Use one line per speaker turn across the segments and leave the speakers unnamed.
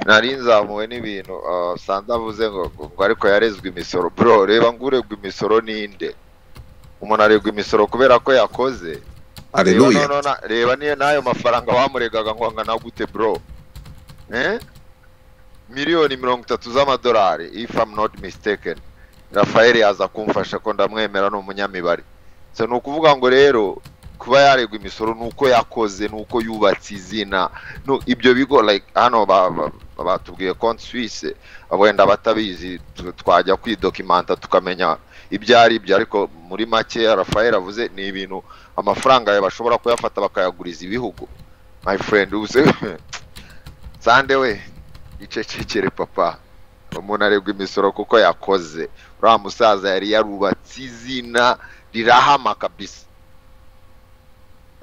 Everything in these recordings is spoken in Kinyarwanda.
nari nzamuwe n'ibintu ah, sanze avuze ngo ngo ariko yarezwe imisoro bro reba ngo uregwa imisoro ninde umuntu aregwa imisoro kubera ko yakoze reba
Hallelujah.
noneho na- reba niyo n'ayo mafaranga bamuregaga ngo angana gute bro eh miliyoni mirongo itatu z'amadolari if I'm not mistaken rafael yaza kumfasha ko ndamwemera ni umunyamibare so ni ukuvuga ngo rero kuba yaregwa imisoro ni uko yakoze ni uko yubatse izina no ibyo bigo like hano ba- ba- batubwiye konti suwise wenda batabizi tu- twajya kwidokimanta tukamenya ibyo ari byo ariko muri make rafael avuze ni ibintu amafaranga yawe bashobora kuyafata bakayaguriza ibihugu my friend ubuse sande we icecekere papa umuntu aregwa imisoro kuko yakoze uriya musaza yari yarubatse izina rirahama kabisa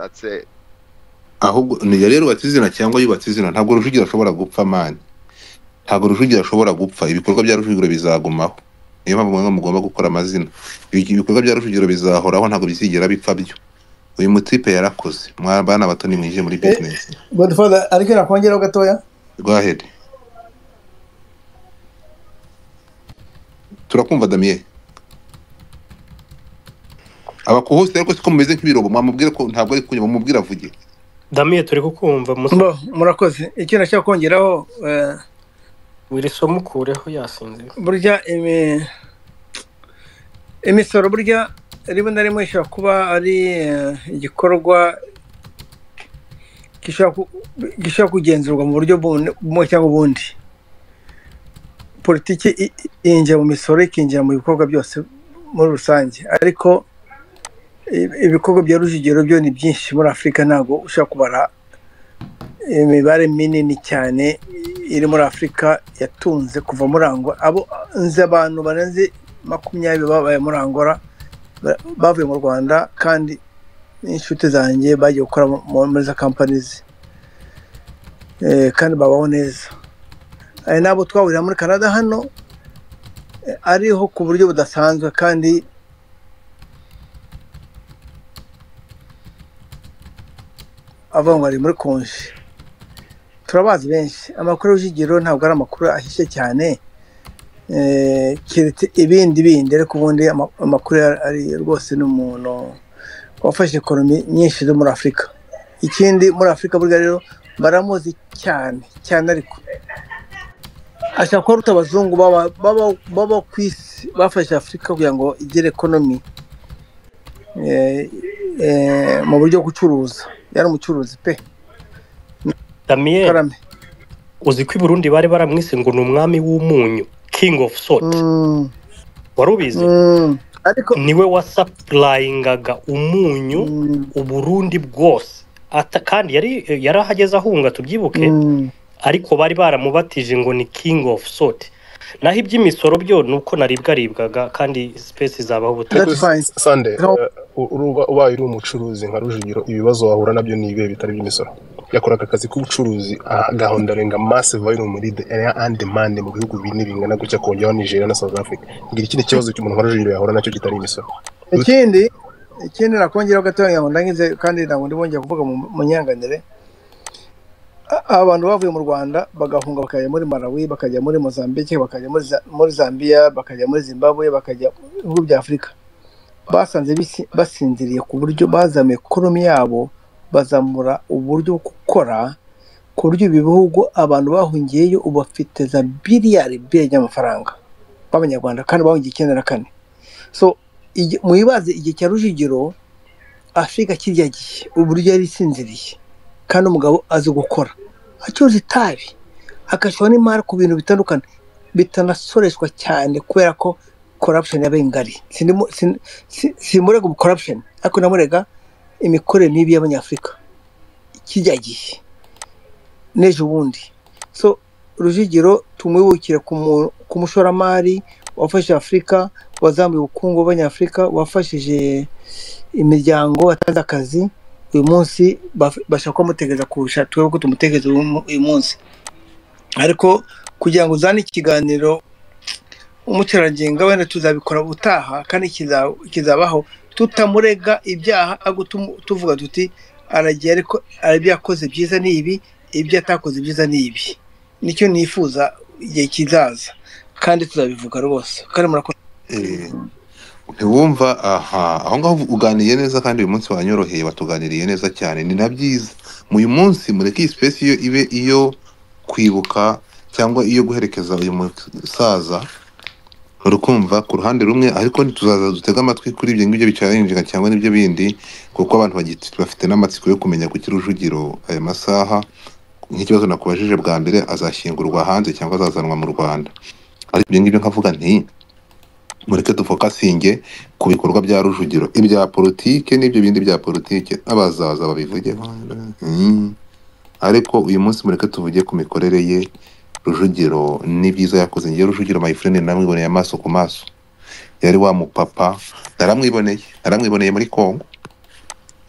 that's it
ahubwo niyo rero yubatse izina cyangwa yubatse izina ntabwo rujugira ashobora gupfa mani ntabwo rujugira ashobora gupfa ibikorwa bya rujugira bizagumaho niyo mpamvu mwe mugomba gukora amazina Ibi- ibikorwa bya rujugira bizahoraho ntabwo bizigera bipfa byo uyu mutipe yarakoze mwa bana bato nimwije muri
Eh,
bizinesi
godfather ariko nakongeraho gatoya
rwahede turakumva damiye abakuhose ariko siko mumeze nk'ibirobo mwamubwire ko ntabwo ari kunyuma mumubwire avuge
damiye turi kukumva musa
bo murakoze icyo nashaka kongeraho eh,
wirisoma ukureho yasinze
burya imi- imisoro burya rimwe na rimwe ishobora kuba ari eh, igikorwa gishobora ku- gishobora kugenzurwa mu buryo bumwe bumwe cyangwa ubundi politiki i- i- yinjira mu misoro ikinjira mu bikorwa byose muri rusange ariko i- ibikorwa bya rujugiro byo ni byinshi muri afurika ntabwo ushobora kubara imibare minini cyane iri muri afurika yatunze kuva muri angola abo nzi abantu barenze makumyabiri babaye muri angola ba- bavuye mu rwanda kandi n'inshuti zanjye bagiye gukora mu- mu- muri za kampanizi Eh, kandi babaho neza hari n'abo twahurira muri canada hano eh, ariho ku buryo budasanzwe kandi avuga ngo ari muri konji turabazi benshi amakuru y'urujugiro ntabwo ari amakuru ahishe cyane eh, keretse ibindi bindi ariko ubundi ama- amakuru ya- ari rwose ni umuntu wafashe ekonomi nyinshi zo muri afurika ikindi muri afurika burya rero baramuzi cyane cyane ariko ashobora kuba aruta abazungu baba baba- baba ku isi bafashe afurika kugira ngo igire ekonomi eh, eh, mu buryo bwo gucuruza yari umucuruzi pe
damiye
karame
uzi ko i burundi bari baramwise ngo ni umwami w'umunyu king of salt
Mm.
wari ubizi
Mm, ariko
niwe wasapurayingaga umunyu
Mm,
uburundi bwose Ata- kandi yari yari ahageze ahunga tubyibuke
mm,
ariko bari baramubatije ngo ni king of salt naho iby'imisoro byo ni uko naribwaribwaga kandi sipesi zabaho ubutaha
that's
ariko
fine
sande
no
ubaye uri umucuruzi nka rujugiro ibibazo wahura nabyo ni ibihe bitari iby'imisoro yakoraga akazi k'ubucuruzi agahondarenga massive value muri the area and demand mu bihugu bine bingana gutya kongeraho Nigeria na South Africa ngira ikindi kibazo cy'umuntu nka rujugiro yahura nacyo kitari imisoro
ikindi ikindi nakongeraho gatoya ngira ngo ndangize kandi ntabwo ndi bongeye kuvuga mu mu nyanganire A- abantu bavuye mu rwanda bagahunga bakajya muri malawi bakajya muri mozambique bakajya muri Za- muri zambia bakajya muri zimbabwe bakajya mu bihugu bya afurika basanze bisi- basinziriye ku buryo bazamuye ekonomi yabo bazamura uburyo bwo gukora ku buryo ibi bihugu abantu bahungiyeyo ubu bafite za biliyari biliyari y'amafaranga b'abanyarwanda kandi bahungiye icyenda na kane so igi- mwibaze igihe cya rujugiro afurika kirya gihe uburyo yari isinziriye kandi umugabo azi gukora acuruza itabi agashyiraho n'imari ku bintu bitandukanye bitanasoreshwa cyane kubera ko corruption yabaye ngari Sindimo- sin- si- simurega ubu corruption ariko namurega imikorere mibi y'abanyafurika kirya gihe n'ejo bundi so rujugiro tumwibukire ku mu- ku mushoramari wafashije afurika wazamuye ubukungu bw'abanyafurika wafashije imiryango watanze akazi uyu munsi baf- bashaka kumutegereza kurusha twebwe ko tumutegereza uyu mu- uyu munsi ariko kugira ngo uzane ikiganiro umukerarugendo wenda tuzabikora ubutaha kandi kiza- kizabaho tutamurega ibyaha ahubwo tumu- tuvuga tuti aragiye ariko ibyo yakoze byiza ni ibi ibyo atakoze byiza ni ibi nicyo nifuza igihe kizaza kandi tuzabivuga rwose kandi murakoze
Eh, ntiwumva aha aho ngaho uganiye neza kandi uyu munsi wanyoroheye watuganiriye neza cyane ni na byiza uyu munsi mureke iyi space iyo ibe iyo kwibuka cyangwa iyo guherekeza uyu musaza urukumva ku ruhande rumwe ariko ntituzaza dutege amatwi kuri ibyo ngibyo bicarinjira cyangwa n'ibyo bindi kuko abantu bagiti- bafite n'amatsiko yo kumenya kuki rujugiro aya masaha nk'ikibazo nakubajije bwa mbere azashyingurwa hanze cyangwa azazanwa mu rwanda ariko ibyo ngibyo nkavuga nti mureke dufokasinge ku bikorwa bya rujugiro ibya politike n'ibyo bindi bya politike abazaza babivuge Mm. ariko uyu munsi mureke tuvuge ku mikorere ye rujugiro n'ibyiza yakoze ngewe rujugiro my friend namwiboneye amaso ku maso yari wa mupapa naramwiboneye naramwiboneye muri congo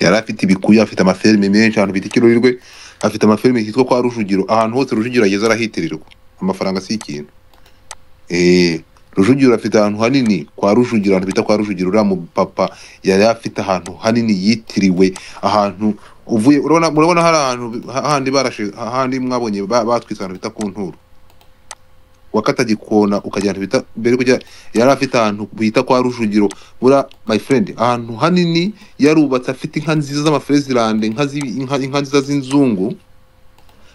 yari afite ibikuyu afite amaferme menshi ahantu bita ikirurirwe afite amaferme hitwa kwa rujugiro ahantu hose rujugiro ageze arahitirirwa amafaranga si ikintu Eh, Rujugiro afite ahantu hanini kwa Rujugiro, ahantu bita kwa Rujugiro, uriya mupapa yari afite ahantu hanini yitiriwe, ahantu uvuye urabona murabona hari ahantu ha- handi barashe handi mwabonye ba- batwitse ahantu bita ku nturo wakata gikona ukajya ahantu bita mbere kujya yari afite ahantu bita kwa Rujugiro bura my friend ahantu hanini yarubatse afite inka nziza z'amafrezilande inka zi- inka inka nziza z'inzungu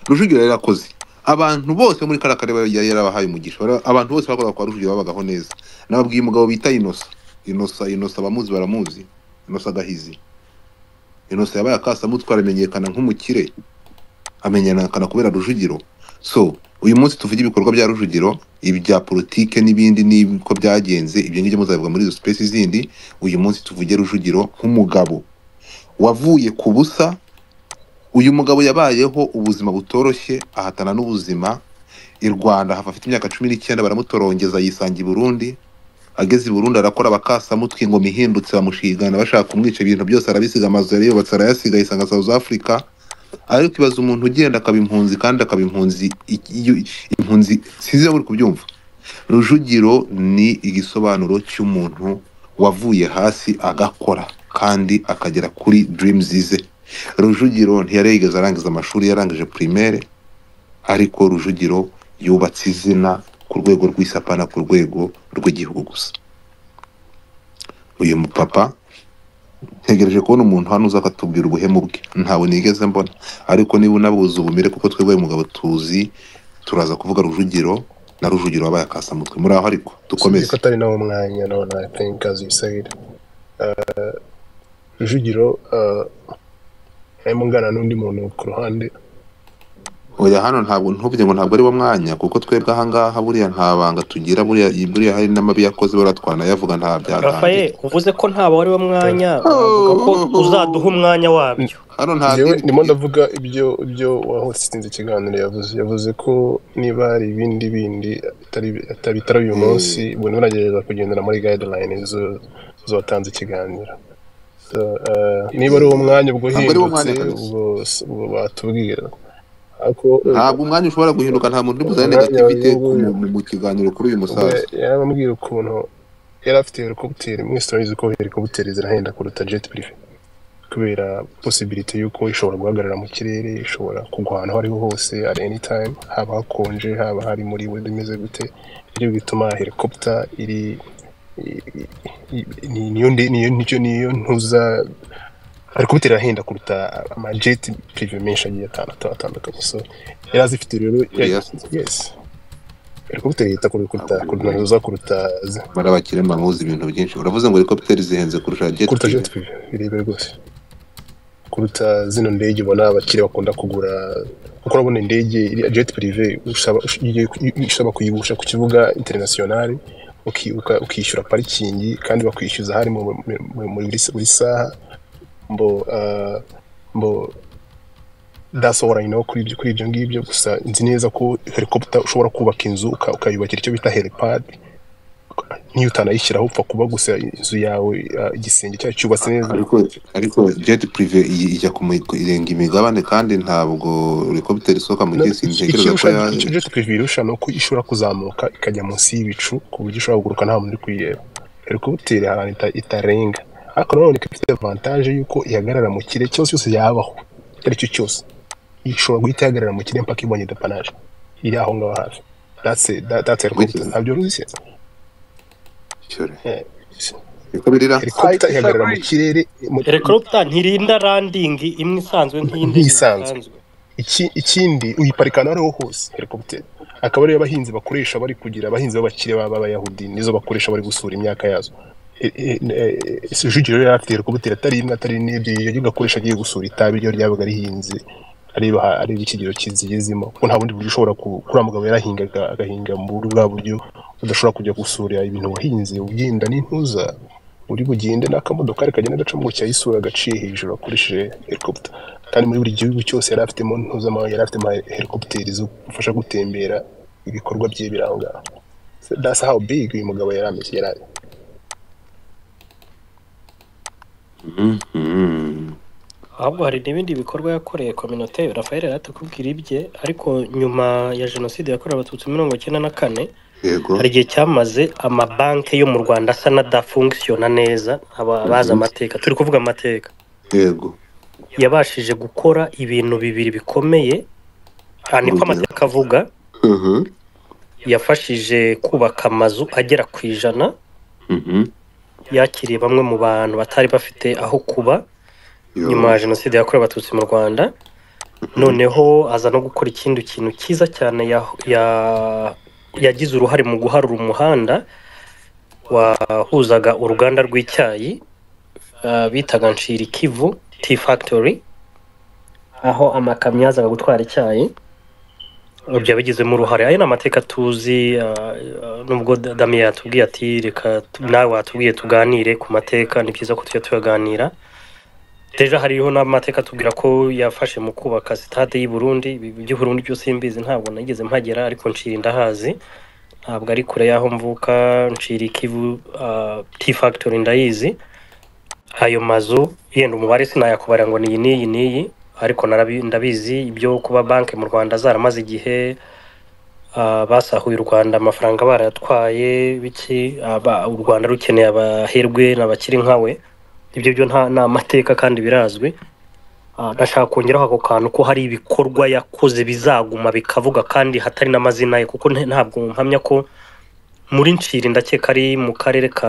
Rujugiro yari yarakoze abantu bose muri kariya karere yari yarabahaye umugisha Bara- abantu bose bakoraga kwa rujugiro babagaho neza nababwiye umugabo bita inosa inosa inosa abamuzi baramuzi inosa agahizi inosa yabaye akasamutwe aramenyekana nk'umukire amenyekana kubera rujugiro so uyu munsi tuvuge ibikorwa bya rujugiro ibya politike n'ibindi n'uko byagenze ibyo ngibyo muzabivuga muri izo space zindi uyu munsi tuvuge rujugiro nk'umugabo wavuye ku busa uyu mugabo yabayeho ubuzima butoroshye ahatana n'ubuzima i rwanda hava afite imyaka cumi n'icyenda baramutorongeza yisanga i burundi ageze i burundi arakora bakasamutwe ingoma ihindutse bamushigana bashaka kumwica ibintu byose arabisiga amazu yari yubatse arayasiga yisanga south africa ariko ibaza umuntu ugenda akaba impunzi kandi akaba impunzi i- iyo- impunzi sinzi niba muri kubyumva rujugiro ni igisobanuro cy'umuntu wavuye hasi agakora kandi akagera kuri dreams ze rujugiro ntiyari yigeze arangiza amashuri yarangije primaire ariko rujugiro yubatse izina ku rwego rw'isapana ku rwego rw'igihugu gusa uyu mupapa ntegereje kubona umuntu hano uza akatubwira ubuhemu bwe ntawe nigeze mbona ariko niba unabuze ubumere kuko twebwe uyu mugabo tuzi turaza kuvuga rujugiro na rujugiro wabaye akasamutwe muri aho ariko dukomeze
ko atari nawo mwanya none i think as you said uh, rujugiro uh, arimo ngana n'undi muntu ku ruhande
oya hano ntabwo ntuvuge ngo ntabwo ari wo mwanya kuko twebwe ahangaha buriya nta banga tugira buriya buriya hari n'amabi yakoze buriya twanayavuga nta byatangiye
rafael uvuze ko ntawe ari wo mwanya uvuga ko uzaduha umwanya wabyo
hano nta
njyewe
deal
ndimo
tugira.
ndavuga ibyo ibyo uwahotsinze ikiganiro yavuze yavuze ko niba hari ibindi bindi atari- atari- bitari uyu
Mm.
munsi ubwo niba nagerageza kugendera muri guideline zo- z'uwatanze ikiganiro So, eh, niba ari uwo mwanya ubwo
Ntabwo ari wo
uhindutse
mwanya kabisa.
ubwo ubwo batubwira ariko
ntabwo umwanya ushobora guhinduka nta muntu uri buzane
Umwanya
negativite ku
w'uyu-
mu- mu kiganiro kuri uyu
ubwo
musaza
yarambwira ukuntu yari afite helicopter muri stories ko helicopter zirahenda kuruta jet privé kubera possibility yuko ishobora guhagarara mu kirere ishobora kugwa ahantu aho ariho hose at any time haba hakonje haba hari muri weather imeze gute ibyo bituma helicopter iri i- i- i- ni- niyo nde- niyo nicyo niyo ntuza helicopter irahenda kuruta amajet privé menshi agiye atandatu atandukanye so yari azifite rero
buriya
yes helicopter yita kuruta
Ntabwo
kuruta
bibaye.
za kuruta
bari abakire bamuzi ibintu byinshi uravuze ngo helicopter zihenze kurusha jet
kuruta
privé
jet privé birebire rwose kuruta zino ndege ubona abakire bakunda kugura kuko urabona indege iri- jet privé usaba ush- iyo- iyo usaba kuyigusha ku kibuga international uki- uka- ukishyura parikingi kandi bakwishyuza hari mu- mu- mu- muri buri- buri saha mbo ah, mbo dasohora nyina kuri ibyo kuri ibyo ngibyo gusa nzi neza ko helicopter ushobora kubaka inzu uka- ukayubakira icyo bita helipad niyo utanayishyiraho upfa kuba gusa inzu yawe ah, igisenge cyayo cyubatse neza
ariko ariko jet privé iyi- ijya ku mi- irenga imigabane kandi ntabwo helicopter isohoka mu gihe sintekereza ko
ikirusha
ya
icyo jet privé irusha ni uko ishobora kuzamuka ikajya munsi y'bicu ku buryo ishobora kuguruka nta muntu uri kuyireba helicopter hari ahantu ita- itarenga ariko nanone ikaba ifite avantage y'uko ihagarara mu kirere cyose cyose yabaho icyo ari cyo cyose ishobora guhita ihagarara mu kirere mpaka ibonye depanaje iri aho ngaho hafi datse datse helicopter ntabyo ruzi
cyure
Eh,
niko birira
helicopter
I
ihagarara mu
disagree.
kirere mu-
helicopter ntirinda landing imwe isanzwe nk'iyindi
Nk'isanzwe.
isanzwe
iki- ikindi uyiparika aho ariho hose helicopter akaba ariyo abahinzi bakoresha bari kugira abahinzi b'abakire baba abayahudi nizo bakoresha bari gusura imyaka yazo E- e- e- e- Rujugiro yari afite helicopter atari imwe atari n'ibyo iyo gakoresha agiye gusura itabi ryo ryabaga rihinze areba areba ikigero kizigezemo kuko nta bundi buryo ushobora ku- kuri wa mugabo yarahingaga agahinga mu buryo bwa buryo udashobora kujya gusura ibintu wahinze ugenda n'intuza uri bugende n'akamodoka kagenda gaca mu cyayi isura gaciye hejuru akoresheje helicopter kandi muri buri gihugu cyose yari afitemo ntuzama yari afitemo helicopter zo gufasha gutembera ibikorwa bye biranga that's how big uyu mugabo yari ameze yari ari
Mhm.
ahubwo hari n'ibindi bikorwa yakoreye kominote rafael yari atakubwira ibye ariko nyuma ya jenoside yakorewe abatutsi mirongo icyenda na kane
yego
hari igihe cyamaze amabanki yo mu rwanda asa n'adafunkisiyona neza aba- abazi amateka turi kuvuga amateka
yego
yabashije gukora ibintu bibiri bikomeye aha niko amateka avuga
Mhm.
yafashije kubaka amazu agera ku ijana
Mhm.
yakiriye bamwe mu bantu batari bafite aho kuba
Yo.
nyuma ya jenoside yakorewe abatutsi mu rwanda noneho aza no gukora ikindi kintu cyiza cyane ya- ya- yagize uruhare mu guharura umuhanda wahuzaga uruganda rw'icyayi uh, bitaga nshiri kivu tea factory aho amakamyo yazaga gutwara icyayi byabigizemo uruhare ayo ni amateka tuzi uh, uh, nubwo Da- damiya yatubwiye ati reka tu- nawe watubwiye tuganire ku mateka ni byiza ko tujya tuyaganira Deja hariho n'amateka atubwira ko yafashe mu kubaka sitade y'i Burundi ibi by'i Burundi byose mbizi ntabwo nageze mpagera ariko ncira indahazi ntabwo ari kure y'aho mvuka ncira ikivu uh, tea factory ndayizi ayo mazu yenda umubare sinayakubara ngo niyi niyi niyi ariko narabi- ndabizi ibyo kuba banki mu Rwanda zaramaze igihe uh, basahuye u Rwanda amafaranga barayatwaye biki aba- u Rwanda rukeneye abaherwe n'abakiri nkawe ibyo byo nta ni amateka kandi birazwi Ah, ndashaka kongeraho ako kantu ko hari ibikorwa yakoze bizaguma bikavuga kandi hatari n'amazina ye kuko nta- ntabwo mpamya ko muri nshiri ndakeka ari mu karere ka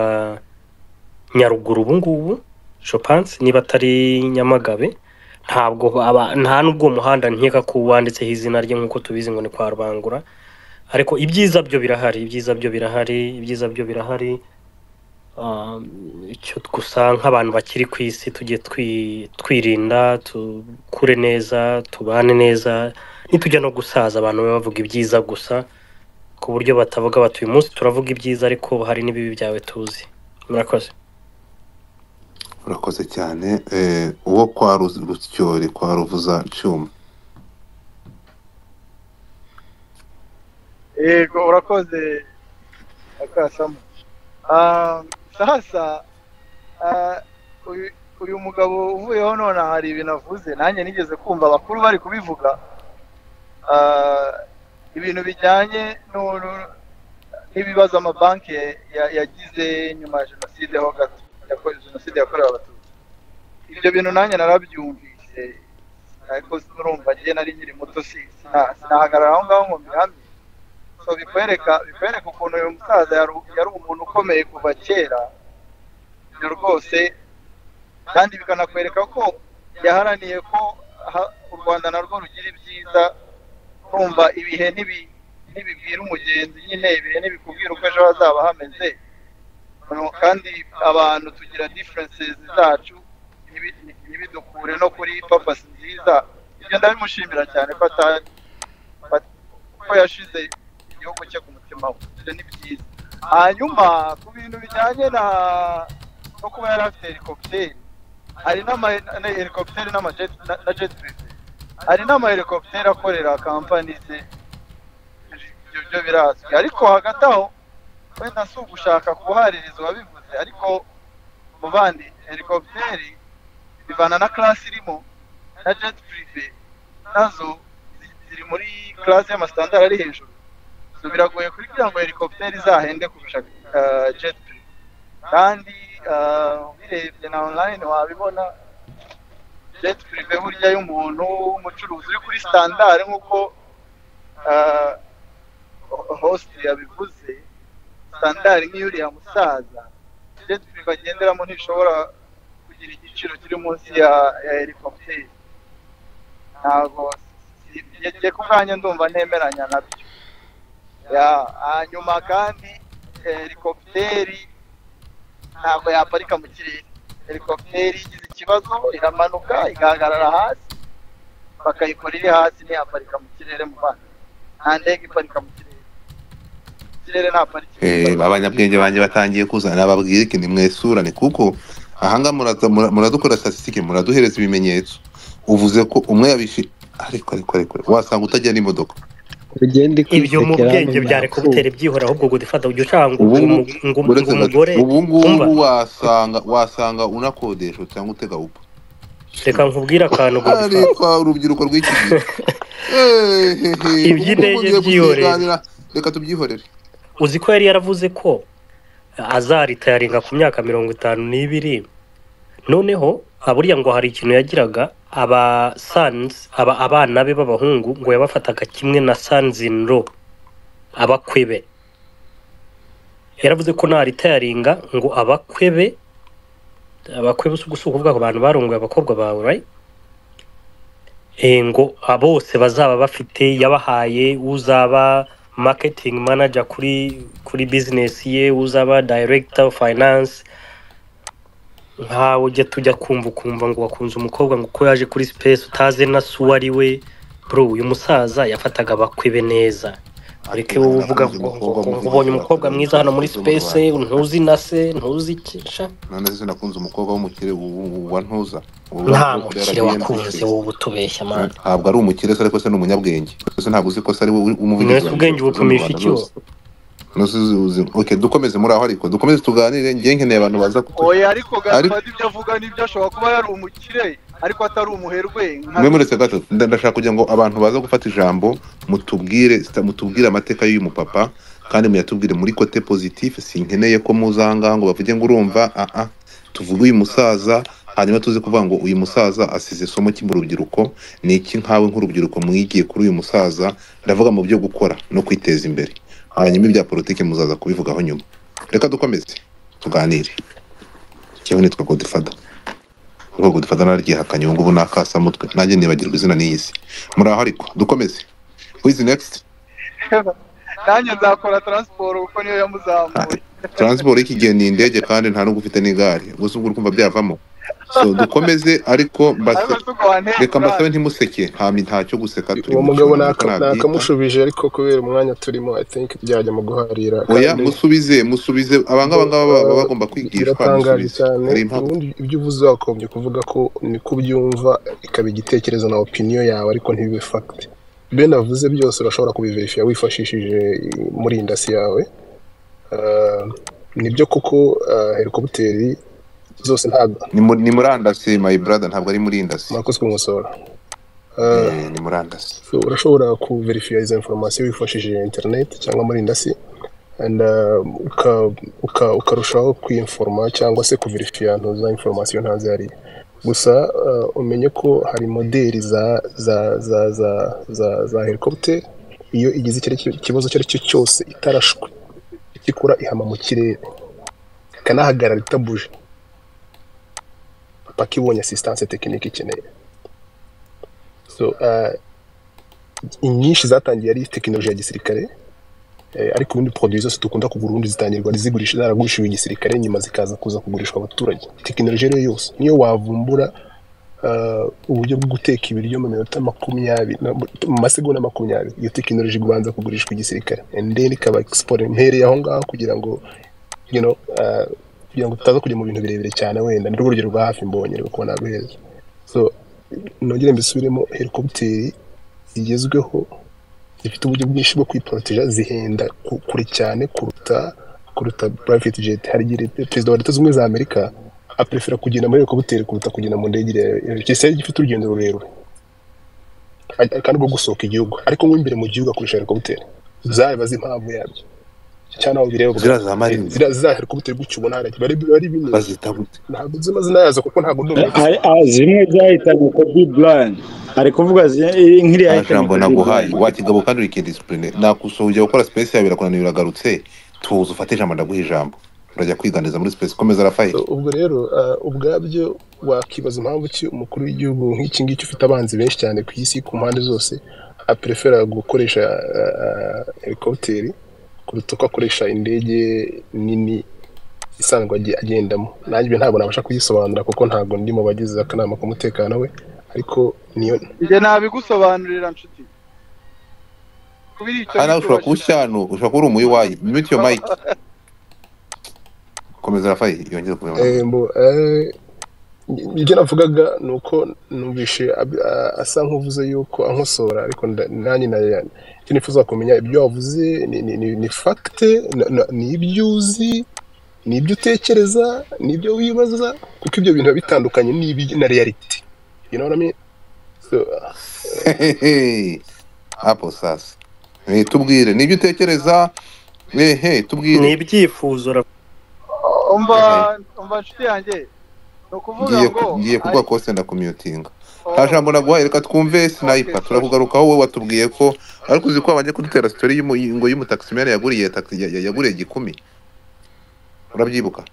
nyaruguru ubu ngubu shopanse niba atari nyamagabe ntabwo aba- nta n'ubwo uwo muhanda nkeka ko wanditseho izina rye nk'uko tubizi ngo ni kwa rubangura ariko ibyiza byo birahari ibyiza byo birahari ibyiza byo birahari Um, icyo gusa nk'abantu bakiri ku isi tujye twi- twirinda tukure neza tubane neza nitujya no gusaza abantu babe bavuga ibyiza gusa ku buryo batavuga bati uyu munsi turavuga ibyiza ariko hari n'ibibi byawe tuzi murakoze
urakoze cyane eh, uwo kwa Ruz- rusyori kwa ruvuza cyuma
yego urakoze akasamo Ah, sasa ah, uyu- uyu mugabo uvuyeho none hari ibintu avuze nanjye nigeze kumva abakuru bari kubivuga Ah, ibintu bijyanye nu- nu- n'ibibazo amabanki ya- yagize nyuma ya jenoside ho gato yako- jenoside yakorewe abatutsi ibyo bintu nanjye narabyumvise ariko urumva njye nari nkiri muto si- sina- sinahagarara aho ngaho ngo mbihamye so bikwereka bikwereka ukuntu uyu musaza yari yari umuntu ukomeye kuva kera na rwose kandi bikanakwereka ko yaharaniye ko ha- u rwanda narwo rugira ibyiza kumva ibihe ntibi- ntibibwira umugenzi nyine ibihe ntibikubwira uko ejo hazaba hameze No, kandi abantu tugira differences zacu ntibi- ntibidukure no kuri papasi nziza ibyo ndabimushimira cyane ko ata- at- ko yashize igihugu cye ku mutima we ibyo ni byiza hanyuma ku bintu bijyanye na no kuba yari afite helicopter hari n'ama na- helicopter n'ama jet na- na jet privé hari n'ama helicopter akorera kampani ze ibyo byo birazwi ariko hagati aho wenda si ugushaka kuhaririza uwabivuze ariko muvandi helicopter ivana na class irimo na jet privé nazo zi- ziri muri class y'amasitandara ari hejuru so biragoye kugira ngo helicopter izahende kurusha ah, jet privé kandi ah, ubirebye na online wabibona jet privé burya y'umuntu w'umucuruzi uri kuri standard nk'uko ah, ho- host yabivuze sandari nk'iyuriya musaza jetpack bagenderamo ntishobora kugira igiciro kiri munsi ya ya helicopter ntabwo si- njye- njye ku bwanjye ndumva ntemeranya nabyo ya hanyuma kandi helikopiteri ntabwo yaparika mu kirere helikopiteri igize ikibazo iramanuka igahagarara hasi bakayikora iri hasi ntiyaparika mu kirere mu bana nta ndege iparika mu kirere ikirere nta parike
Eh, abanyabwenge banjye batangiye kuzana nababwira iki nimwesurane kuko ahanga muraza- mura- muradukora statistique muraduhereza ibimenyetso uvuze ko umwe yabishi ariko ariko ariko wasanga utagira n'imodoka
ugende
ibyo mu bwenge byari kubutera ibyihora ahubwo gufata ujya ushaka ngo
Ubu-
umu- ngo ngo
uretse
umugore
gato, ubu
umva.
ngubu wasanga wasanga unakodesha cyangwa utega upa
reka nkubwire akantu gusa
ariko urubyiruko rw'iki gihe Ehehe,
Iby'indege
ubu ngubu ugiye
byihorere.
kuziganira, reka tubyihorere
uzi ko yari yaravuze ko azaritayaringa ku myaka mirongo itanu n'ibiri noneho aburiya ngo hari ikintu yagiraga aba sons aba abana be b'abahungu ngo yabafataga kimwe na sons in law abakwe be yaravuze ko naritayaringa ngo abakwe be abakwe be usuka usuka ubwako bantu barongoye abakobwa bawe right? Eh, ngo bose bazaba bafite yabahaye uzaba marketing manager kuri kuri business ye uzaba director of finance nkawe ujya tujya kumva ukumva ngo wakunze umukobwa ngo ko yaje kuri space utazi na se uwo ari we bro uyu musaza yafataga abakwe be neza areke wowe uvuga ngo ngo- ngo ubonye umukobwa mwiza hano muri space ntuzi na se ntuzi iki sha
none se nakunze umukobwa w'umukire w- w- wa ntuza Ubu-
nta
ubu-
mukire
yaragiye
wakunze
mu-
wowe utubeshya man
ntabwo ari umukire se ariko se ni umunyabwenge se ntabwo uzi ko se ari we umuvugizi
mwese ubwenge bupimisha iki wo?
okay dukomeze muri aho ariko dukomeze tuganire njye nkeneye abantu baza kutu
oya ariko
Ariko-
gafata ibyo avuga n'ibyo ashobora kuba yari umukire ariko atari umuherwe nka-
mwe muretse gato nda- ndashaka kugira ngo abantu baza gufata ijambo mutubwire sta- mutubwire amateka y'uyu mupapa kandi muyatubwire muri kote positif sinkeneye ko muza ahangaha ngo bavuge ngo urumva aa tuvuge uyu musaza hanyuma tuze kuvuga ngo uyu musaza asize isomo ki mu rubyiruko ni iki nkawe nk'urubyiruko mwigiye kuri uyu musaza ndavuga mu byo gukora no kwiteza imbere hanyuma ibya politiki muzaza kubivugaho nyuma reka dukomeze tuganire ikibazo nitwa godifada ubwo gudufata naryihakanye ubu ngubu ni akasamutwe nanjye nibagirwa izina n'iyi si muri aho ariko dukomeze wizi next
nanjye nzakora taransiporo kuko niyo yamuzamuye
taransiporo y'iki gihe ni indege kandi nta n'ubwo ufite n'igare gusa ubwo urumva byavamo so dukomeze ariko
ariko
mbasa-
si uko wantera
reka mbasabe
urane.
ntimuseke nta mi- ntacyo guseka turi
uwo
mu
mugabo
ijoro,
naka-
nta byita.
nakamushubije ariko kubera umwanya turimo i think byajya mu guharira
oya
kandi
musubize musubize abangaba ngaba baba bagomba kwigishwa
biratangaje
musubize
cyane
hari impamvu
ubundi ibyo uvuze wakombye kuvuga ko niko ubyumva ikaba igitekerezo na opinion yawe ariko ntibibe fact ben avuze byose urashobora kubiverifiya wifashishije murindasi yawe Ah, nibyo koko ah, helikopiteri zose ntabwo
ni mu- ni murandasi my brother ntabwo ari murindasi
murakoze kumusora
Eh, ni murandasi
so urashobora kuverifiya izo informasiyo wifashishije interineti cyangwa murindasi and uh, uka- uka- ukarushaho kwinforma cyangwa se kuverifiya ahantu za informasiyo nta zihariye gusa uh, umenye ko hari moderi za za za za za, za helicopter iyo igize icyo ari cyo- ikibazo icyo ari cyo cyose itarashwe ikikura ihama mu kirere ikanahagarara itabuje paka ibonye asistanse tekinike ikeneye so uh, inyinshi zatangiye ari tekinoloji ya gisirikare eh, ariko ubundi produit zose dukunda kugura ubundi zitangirwa zigurisha zaragurishijwe igisirikare nyuma zikaza kuza kugurishwa abaturage tekinoloji rero yose niyo wavumbura ah, uburyo bwo guteka ibiryo mu minota makumyabiri na- mu masegonda makumyabiri iyo tekinoloji ibanza kugurishwa igisirikare and then ikaba export mpereye aho ngaho kugira ngo you know, ah, kugira ngo tutaza kujya mu bintu birebire cyane wenda ni urugero rwa hafi mbonye rwo kubona guheza so nongere mbisubiremo helicopter zigezweho zifite uburyo bwinshi bwo kwiporoteja zihenda ku- kure cyane kuruta kuruta private jet hari igihe leta- perezida wa leta zunze ubumwe za amerika aprefera kugenda muri helicopter kuruta kugenda mu ndege ire- ire- cyese gifite urugendo rurerure Ari- kandi rwo gusohoka igihugu ariko mo imbere mu gihugu akoresha helicopter zaba zimpamvu yabyo cyangwa aho bireba
ziriya za marine
ziriya zizahera uko bitari gutyo ubona hariya bari bari binini
bazita gute
ntabwo nzi amazina yazo kuko ntabwo ndi umuyobozi
Hari- ah, zimwe zahitanye kobi burayani ari kuvuga zi- iyi nk'iriya
nta jambo
Kobe
naguhaye
Bryant.
wa kigabo kandi uri kidisipurine nakusuhuje gukora space yawe birakunaniye uragarutse tuza ufate ijambo ndaguha ijambo urajya kwiganiriza muri space komeza rafayeli
ubwo rero ah, ubwabyo wakibaza impamvu ki umukuru w'igihugu nk'iki ngiki ufite abanzi benshi cyane ku isi ku mpande zose aprefera gukoresha helikopiteri kuruta uko akoresha indege nini isanzwe agi- agendamo nanjye ibyo ntabwo nabasha kuyisobanura kuko ntabwo ndi mu bagize akanama k'umutekano we ariko niyo
njye nabigusobanurira nshuti kubira icyo
aha nawe
gituba
ushobora kuba ushyanu ushobora kuba uri umuyiwayi mute yo mike komeza rafayeli yongere kubimenya
Eh, mbo, eh, ibyo navugaga ni uko numvishe ab- a- asa nk'uvuze yuko ankosora ariko nda- nanjye na- icyo nifuza kumenya ibyo wavuze ni- ni- ni- ni fagite ni ibyo uzi ni ibyo utekereza ni ibyo wibaza kuko ibyo bintu biba bitandukanye n'ibi- na reality you know what I mean? So,
apo sasa Eh, tubwire nibyo utekereza ehe
ni
tubwire
ibyifuzo ra-
umva
Yahaye.
umva nshuti yanjye ni ukuvuga
ngiye
ngo
ku- ngiye kuvuga
ari-
kose ndakumyutinga
oh,
nta jambo naguhaye reka twumve sniper
Okay.
turakugarukaho wowe watubwiye ko ariko uzi ko wabanje kudutera sitori y'umu- ngo y'umutakisimere yaguriye taxi- ya- ya- yaguriye gikumi urabyibuka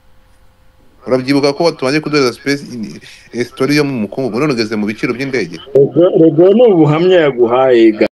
urabyibuka ko tubanje kuduhereza space in- eh, sitori yo mu mukungugu none ugeze mu biciro by'indege
Ubwo ubwo ni ubuhamya yaguhaye